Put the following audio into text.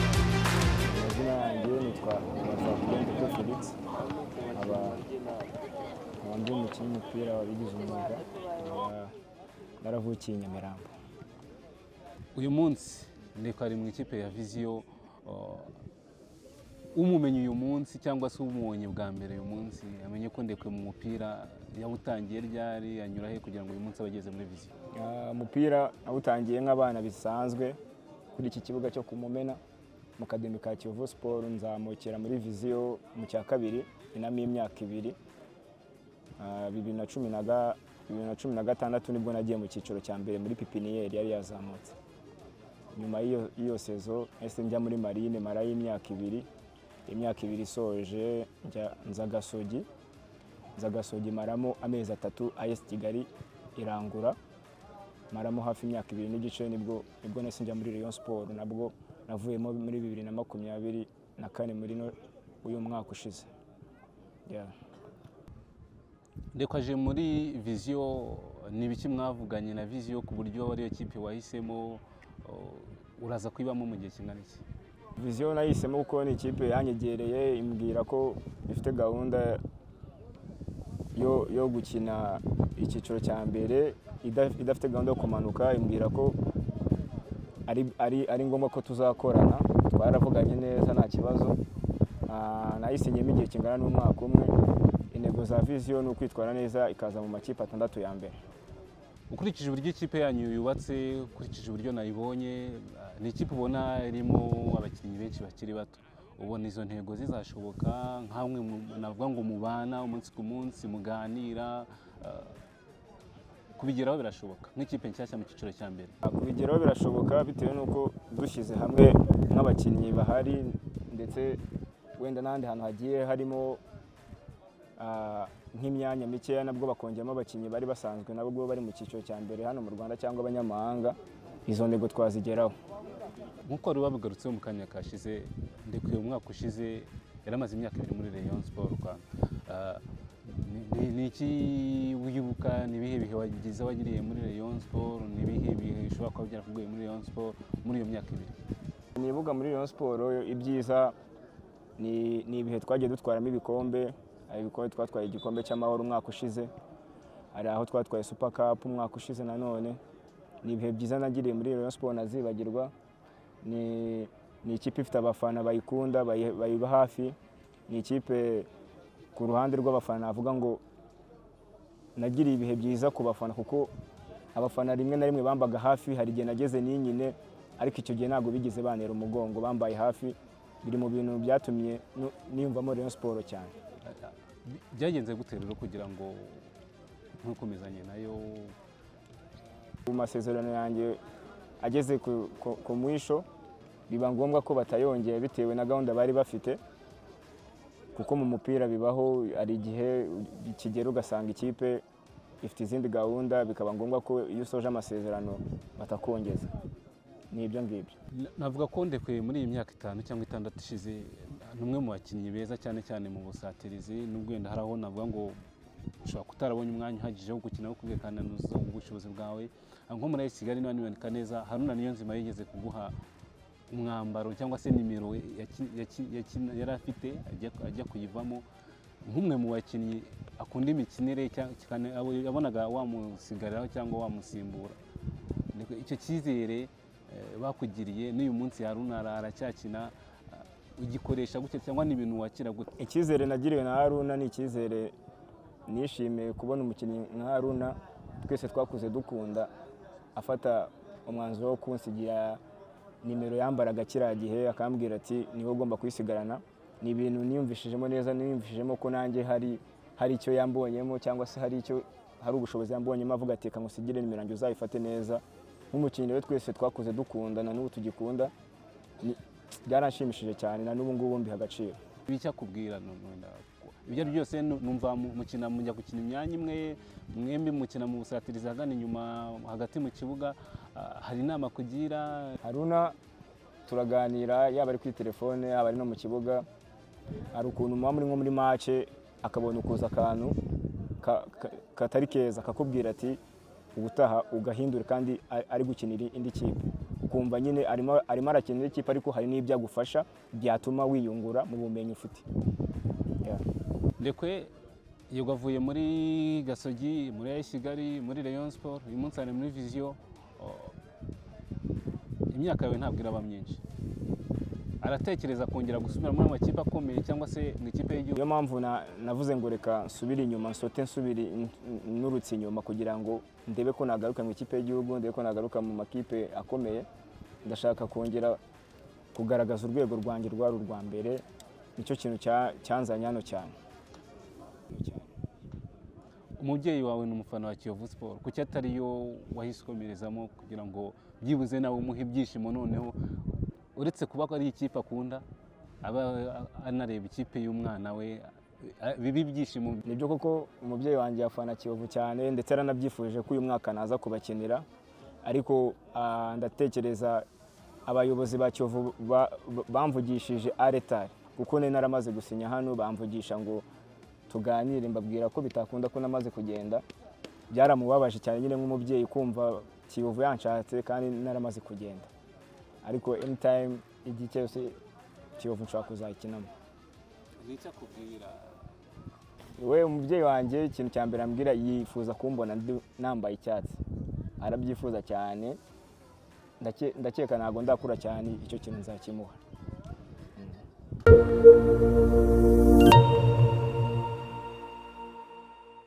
amazina yanjye nitwa Bazakugende Felix nkaba nkaba ndi umukinnyi w'umupira wabigize umwuga nkaba naravukiye i Nyamirambo uyu munsi reka ari mu ikipe ya viziyo uh, umumenye uyu munsi cyangwa se umubonye bwa mbere uyu munsi amenye ko ndekwe mu mupira yawutangiye ryari anyura he kugira ngo uyu munsi abageze muri viziyo Ah, umupira nawutangiye nk'abana bisanzwe kuri iki kibuga cyo kumumena mu kademi ka kiyovu siporo nzamukira muri viziyo mu cya kabiri inamo imyaka ibiri Ah, bibiri na cumi na ga- bibiri na cumi na gatandatu nibwo nagiye mu cyiciro cya mbere muri pipiniyeri yari yazamutse nyuma y'iyo- y'iyo sezo ese njya muri marine mara y'imyaka ibiri imyaka ibiri isoje njya nza gasogi nza gasogi maramo amezi atatu ayesi kigali irangura maramo hafi imyaka ibiri n'igice nibwo nibwo nahise njya muri Rayon Sport nabwo navuyemo muri bibiri na makumyabiri na kane muri no- uyu mwaka ushize Yeah. reka aje muri viziyo ni ibiki mwavuganye na viziyo ku buryo ariyo kipe wahisemo uh, uraza kuyibamo mu gihe kingana iki viziyo nahisemo kuko ni ikipe yanyegereye imbwira ko ifite gahunda yo, yo gukina icyiciro cya mbere ida- idafite gahunda yo kumanuka imbwira ko ari, ari, ari ngombwa ko tuzakorana twaravuganye neza nta kibazo Ah, nayisinyemo igihe kingana n'umwaka umwe intego za viziyo ni ukwitwara neza ikaza mu makipe atandatu ya mbere ukurikije uburyo ikipe yanyu yubatse ukurikije uburyo nayibonye uh, ni ikipe ubona irimo abakinnyi benshi bakiri bato ubona izo ntego zizashoboka nk'amwe navuga ngo mubana umunsi ku munsi muganira uh, kubigeraho birashoboka nk'ikipe nshyashya mu cyiciro cya mbere kubigeraho birashoboka bitewe n'uko dushyize hamwe nk'abakinnyi bahari ndetse wenda n'ahandi hantu hagiye harimo ah, nk'imyanya mikeya nabwo bakongeyemo abakinnyi bari basanzwe nabwo bari mu cyiciro cya mbere hano mu rwanda cyangwa abanyamahanga izo ntego twazigeraho nk'uko wari wabigarutseho mu kanya kashize ndekuye mu mwaka ushize yari amaze imyaka ibiri muri Rayon Sport Rwanda Ah, ni- ni- ni iki wibuka ni ibihe bihe wagize wagiriye muri Rayon Sport ni ibihe bihe bishobora kuba byarakugoye muri Rayon Sport muri iyo myaka ibiri nibuka muri Rayon Sport ibyiza ni ni ibihe twagiye dutwaramo ibikombe hari ibikombe twatwaye igikombe cy'amahoro umwaka ushize hari aho twatwaye super cup umwaka ushize nanone ni ibihe byiza nagiriye muri Rayon Sport nazibagirwa ni ni ikipe ifite abafana bayikunda bayi- bayiba hafi ni ikipe ku ruhande rw'abafana navuga ngo nagiriye ibihe byiza ku bafana kuko abafana rimwe na rimwe bambaga hafi hari igihe nageze ninyine ariko icyo gihe ntabwo bigeze bantera umugongo bambaye hafi biri mu bintu byatumye nu- niyumvamo Rayon Sport cyane Ah, ah, bi- byagenze gute rero kugira ngo ntukomezanye nayo mu masezerano yanjye ageze ku- ku ku mwisho biba ngombwa ko batayongeye bitewe na gahunda bari bafite kuko mu mupira bibaho hari igihe kigera ugasanga ikipe ifite izindi gahunda bikaba ngombwa ko iyo usoje amasezerano batakongeza ni ibyo ngibyo Na- navuga ko ndekuye muri iyi myaka itanu cyangwa itandatu ishize ni umwe mu bakinnyi beza cyane cyane mu busatirizi n'ubwo wenda hari aho navuga ngo ushobora kutarabonye umwanya uhagije wo gukina wo kumvikana ubushobozi bwawe nko muri AS Kigali niba nibanika neza Haruna Niyonzima yigeze kuguha umwambaro cyangwa se nimero yaki- yaki- yaki- yari afite ajya- ajya kuyivamo nk'umwe mu bakinnyi akunda imikinire cya- cyane abo yabonaga wamusigariraho cyangwa wamusimbura Niko icyo cyizere eh, bakugiriye n'uyu munsi Haruna ara- aracyakina eh, ugikoresha gutya cyangwa ni ibintu wakira gute icyizere nagiriwe na haruna ni icyizere nishimiye kubona umukinnyi nka haruna twese twakuze dukunda afata umwanzuro wo kunsigira nimero yambaraga kiriya gihe akambwira ati niwe ugomba kuyisigarana ni ibintu niyumvishijemo neza niyumvishijemo ko nanjye hari hari icyo yambonyemo cyangwa se hari icyo hari ubushobozi yambonyemo avuga ati reka nkusigire nimero yanjye uzayifate neza nk'umukinnyi we twese twakuze dukunda na n'ubu tugikunda Ni- byaranshimishije cyane na n'ubu ngubu mbiha agaciro ibicyakubwira ni- ni- ibyo ari byose nu- numva mu- mukina mujya gukina imyanya imwe mwembi mukina mu busatirizi ahagana inyuma hagati mu kibuga ah, hari inama kugira haruna turaganira yaba ari kuri telefone yaba ari no mu kibuga hari ukuntu muba muri nko muri mace akabona ukuza akantu ka- ka- katari keza akakubwira ati ubutaha ugahindura kandi a- ari gukinira indi kipe ukumva nyine arimo arimo arakina indi kipe ariko hari n'ibyo agufasha byatuma wiyungura mu bumenyi ufite Yeah. ndekwe yego avuye muri gasogi muri ayi kigali muri rayon sport uyu munsi ari muri viziyo Oh, imyaka yawe ntabwo iraba myinshi aratekereza kongera gusubira muri amakipe akomeye cyangwa se mu ikipe y'igihugu niyo mpamvu na- navuze ngo reka nsubire inyuma nsote nsubire n- nurutse inyuma kugira ngo ndebe ko nagaruka mu ikipe y'igihugu ndebe ko nagaruka mu makipe akomeye ndashaka kongera kugaragaza urwego rwanjye rwari urwa mbere nicyo kintu cya- cyanzanye hano cyane umubyeyi wawe ni umufana wa kiyovu siporo kuki atari yo wahise ukomerezamo kugira ngo byibuze nawe umuhe ibyishimo noneho uretse kuba ko ari ikipe akunda aba anareba ikipe y'umwana we eh, biba ibyishimo nibyo koko umubyeyi wanjye yafana kiyovu cyane ndetse yaranabyifuje ko uyu mwaka naza kubakenera ariko ah, ndatekereza abayobozi ba kiyovu ba- ba- bamvugishije aretari kuko nari naramaze gusinya hano bamvugisha ngo tuganire mbabwira ko bitakunda ko namaze kugenda byaramubabaje cyane nyine nk'umubyeyi kumva kiyovu yanshatse kandi naramaze kugenda ariko anytime igihe cyose kiyovu nshobora kuzakinamo ni icyo akubwira we umubyeyi wanjye ikintu cya mbere ambwira yifuza kumbona ndi- nambaye icyatsi arabyifuza cyane ndake- ndakeka ntabwo ndakura cyane icyo kintu nzakimuha